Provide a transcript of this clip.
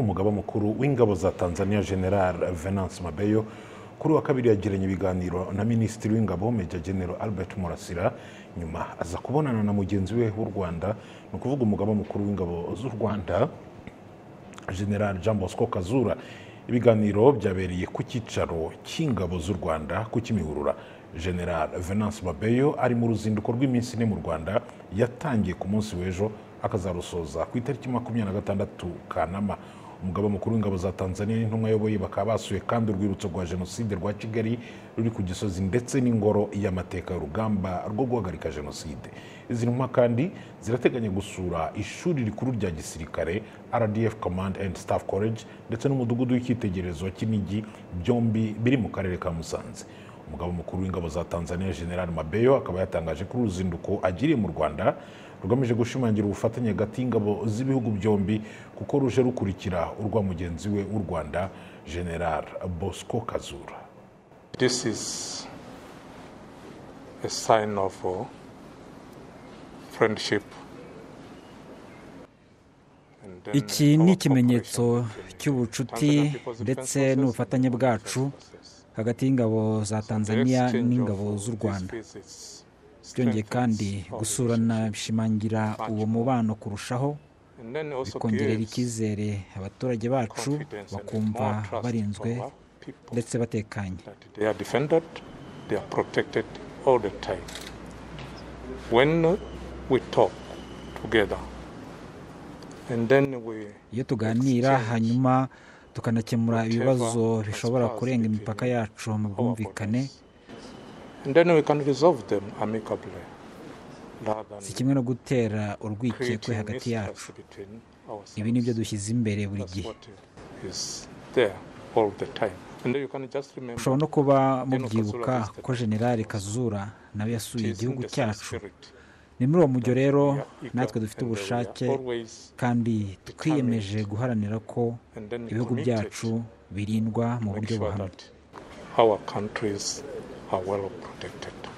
umugaba mukuru w'ingabo za tanzania general venance mabeyo kuri uyu wa kabiri yagiranye ibiganiro na minisitiri w'ingabo meja general albert murasira nyuma aza kubonana na mugenzi we w'u rwanda ni ukuvuga umugaba mukuru w'ingabo z'u rwanda general jean bosco kazura ibiganiro byabereye ku cyicaro cy'ingabo z'u rwanda ku kimihurura general venance mabeyo ari mu ruzinduko rw'iminsi ine mu rwanda yatangiye ku munsi w'ejo akazarusoza ku itariki makumyabiri na gatandatu kanama umugaba mukuru w'ingabo za tanzania n'intumwa ayoboye bakaba basuye kandi urwibutso rwa jenoside rwa kigali ruri ku gisozi ndetse n'ingoro y'amateka y'urugamba rwo guhagarika jenoside izi ntumwa kandi zirateganya gusura ishuri rikuru rya gisirikare rdf command and staff college ndetse n'umudugudu w'icyitegererezo cy'inigi byombi biri mu karere ka musanze umugabo mukuru w'ingabo za tanzania general mabeyo akaba yatangaje kuri uru ruzinduko agiriye mu rwanda rugamije gushimangira ubufatanye hagati y'ingabo z'ibihugu byombi kuko ruje rukurikira urwa mugenzi we w'u rwanda general bosco kazura This is a sign of uh, friendship. And then iki ni our ikimenyetso cooperation in cy'ubucuti Tanzanian people's ndetse defense n'ubufatanye forces. bwacu hagati y'ingabo za The tanzania exchange n'ingabo of z'u these rwanda visits byongeye kandi strengthens our gusurana relationship bishimangira uwo mubano kurushaho and then also bikongerera creates icyizere abaturage bacu confidence and bakumva more trust barinzwe from our people ndetse batekanye that they are defended, they are protected all the time. When we talk together, and then we iyo tuganira exchange hanyuma tukanakemura whatever ibibazo bishobora transpires kurenga imipaka between yacu mu our bwumvikane borders, and then we can resolve them amicably, rather si than kimwe no gutera urwikekwe creating hagati yacu mistrust between ourselves. ibi ni byo dushyize imbere buri That's gihe what is there all the time, and then you can just remember. ushobora no kuba General mubyibuka Kazura visited ko generali kazura nawe yasuye it is in igihugu the same cyacu spirit ni muri uwo mujyo that rero we are eager natwe dufite and that we are ubushake always kandi twiyemeje guharanira ko and then ibihugu committed byacu birindwa mu make buryo sure buhamye that our countries are well protected.